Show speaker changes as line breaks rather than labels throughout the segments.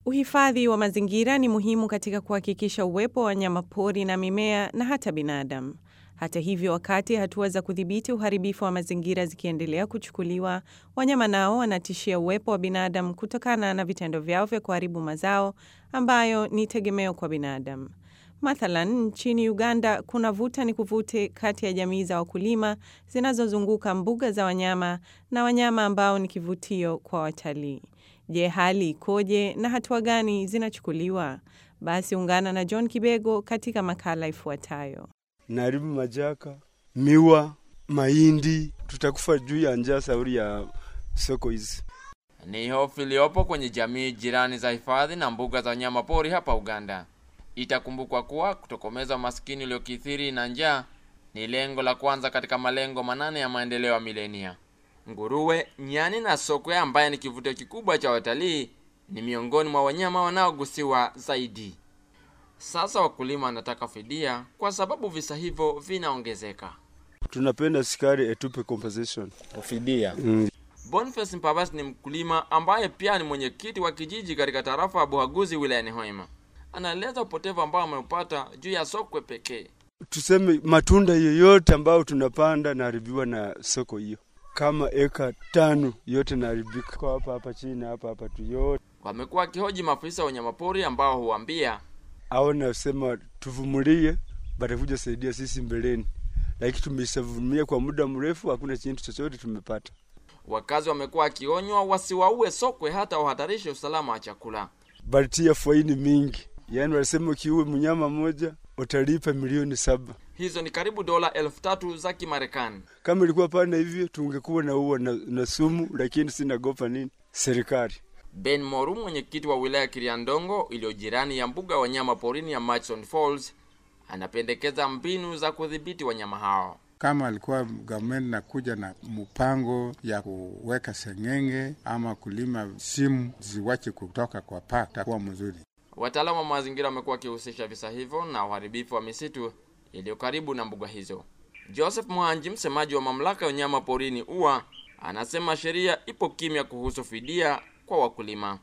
Uhifadhi wa mazingira ni muhimu katika kuhakikisha uwepo wa wanyamapori na mimea na hata binadamu. Hata hivyo, wakati hatua za kudhibiti uharibifu wa mazingira zikiendelea kuchukuliwa, wanyama nao wanatishia uwepo wa binadamu kutokana na vitendo vyao vya kuharibu mazao ambayo ni tegemeo kwa binadamu. Mathalan, nchini Uganda kuna vuta ni kuvute kati ya jamii za wakulima zinazozunguka mbuga za wanyama na wanyama ambao ni kivutio kwa watalii. Je, hali ikoje na hatua gani zinachukuliwa? Basi ungana na John Kibego katika makala ifuatayo.
Naharibu majaka, miwa, mahindi, tutakufa juu ya njaa sauri ya soko hizi.
Ni hofu iliyopo kwenye jamii jirani za hifadhi na mbuga za wanyama pori hapa Uganda. Itakumbukwa kuwa kutokomeza umaskini uliokithiri na njaa ni lengo la kwanza katika malengo manane ya maendeleo ya milenia. Nguruwe, nyani na sokwe ambaye ni kivutio kikubwa cha watalii ni miongoni mwa wanyama wanaogusiwa zaidi. Sasa wakulima wanataka fidia kwa sababu visa hivyo vinaongezeka.
Tunapenda sikari etupe compensation.
Fidia.
Mm.
Boniface Mpabasi ni mkulima ambaye pia ni mwenyekiti wa kijiji katika tarafa ya Buhaguzi wilayani Hoima. Anaeleza upotevu ambao ameupata juu ya sokwe pekee.
Tuseme matunda yoyote ambayo tunapanda naharibiwa na soko hiyo, kama eka tano yote naharibika kwa hapa hapa chini hapa hapa tu yote.
Wamekuwa wakihoji maafisa wa wanyamapori ambao huambia
Au nasema tuvumulie, batakuja saidia sisi mbeleni, lakini tumeshavumilia kwa muda mrefu, hakuna chintu chochote tumepata.
wakazi wamekuwa wakionywa wasiwaue sokwe hata wahatarishe usalama wa chakula.
Balitia faini mingi, yaani walisema ukiue mnyama mmoja utalipa milioni saba.
Hizo ni karibu dola elfu tatu za Kimarekani.
Kama ilikuwa pana hivyo tungekuwa na uwa na, na sumu, lakini sinagopa nini serikali.
Ben Moru, mwenyekiti wa wilaya ya Kiriandongo iliyo jirani ya mbuga ya wanyama porini ya Murchison Falls, anapendekeza mbinu za kudhibiti wanyama hao.
kama alikuwa government nakuja na mpango ya kuweka sengenge ama kulima simu ziwache kutoka kwa park, takuwa mzuri.
Wataalamu wa mazingira wamekuwa wakihusisha visa hivyo na uharibifu wa misitu iliyo karibu na mbuga hizo. Joseph Mwanji, msemaji wa mamlaka ya wanyama porini UWA, anasema sheria ipo kimya kuhusu fidia kwa wakulima.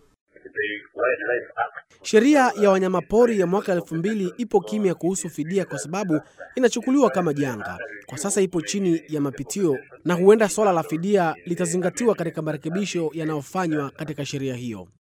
Sheria ya wanyamapori ya mwaka elfu mbili ipo kimya kuhusu fidia kwa sababu inachukuliwa kama janga. Kwa sasa ipo chini ya mapitio na huenda swala la fidia litazingatiwa katika marekebisho yanayofanywa katika sheria hiyo.